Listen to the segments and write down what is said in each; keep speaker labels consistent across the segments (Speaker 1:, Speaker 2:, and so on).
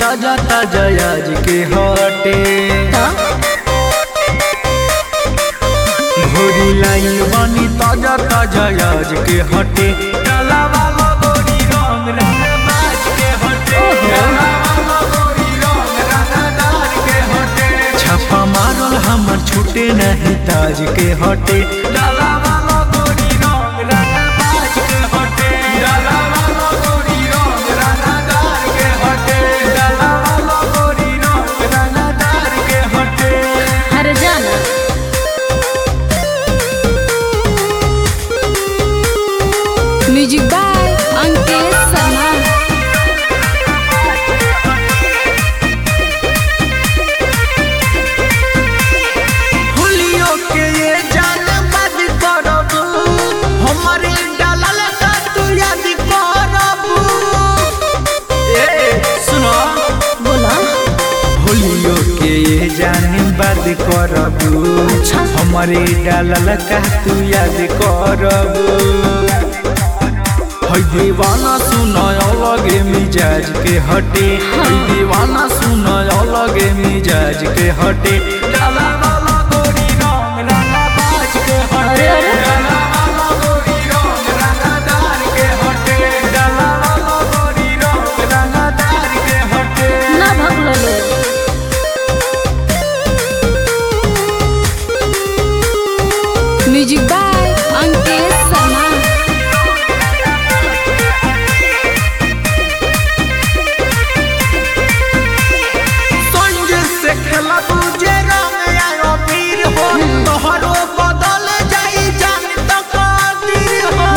Speaker 1: ताजा ताजा आज के हटे भोरी लाइन बनी ताजा ताजा आज के हटे डाला वाला गोरी रंग रंग बाज के हटे डाला वाला गोरी रंग रंगदार के हटे छापा मारल हमर छूटे नहीं ताज के हटे डाला वाला गोरी रंग रंग बाज के हटे डाला वाला गोरी रंग रंगदार के हटे डाला वाला गोरी रंग रंगदार के हटे
Speaker 2: अरे जाना म्यूजिक बाय अंकित शर्मा
Speaker 1: हुलियो के ये जान बद करब हमारे डालल का तू याद करब ए सुनो
Speaker 2: बोला
Speaker 1: होलियो के ये जान बद करब हमारे डालल का तू याद करब है दीवाना सुनय अलगे मिजाज के हटे है दीवाना सुनय अलगे मिजाज के हटे डाला वाला गोरी रंग रंगा बाज के हटे
Speaker 2: अरे, अरे।
Speaker 1: डाला वाला गोरी रंग रंगदार के हटे डाला वाला गोरी रंग रंगदार के हटे
Speaker 2: ना भगलो लोग म्यूजिक बाय अंकित शर्मा
Speaker 1: संजय से खेला तुझे रंग आयो वीर हो तोहरो बदल जाई जान तो कादिर हो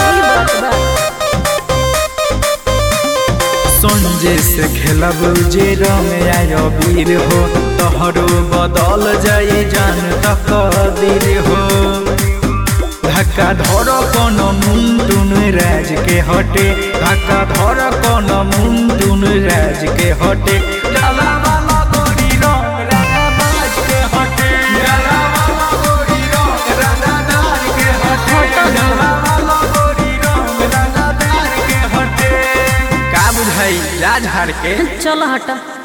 Speaker 1: संजय से खेलब जे रंग आयो वीर हो तोहरो बदल जाई जान तो कादिर हो धक्का धर कौन मुंडुन राज के हटे धक्का धर कौन मुंडुन राज के हटे डाला वाला गोरी रंग रंगा बाज के हटे डाला वाला गोरी रंग रंगादार के हटे डाला वाला गोरी रंग रंगादार के हटे का बुझाई राज हार के
Speaker 2: चलो हटा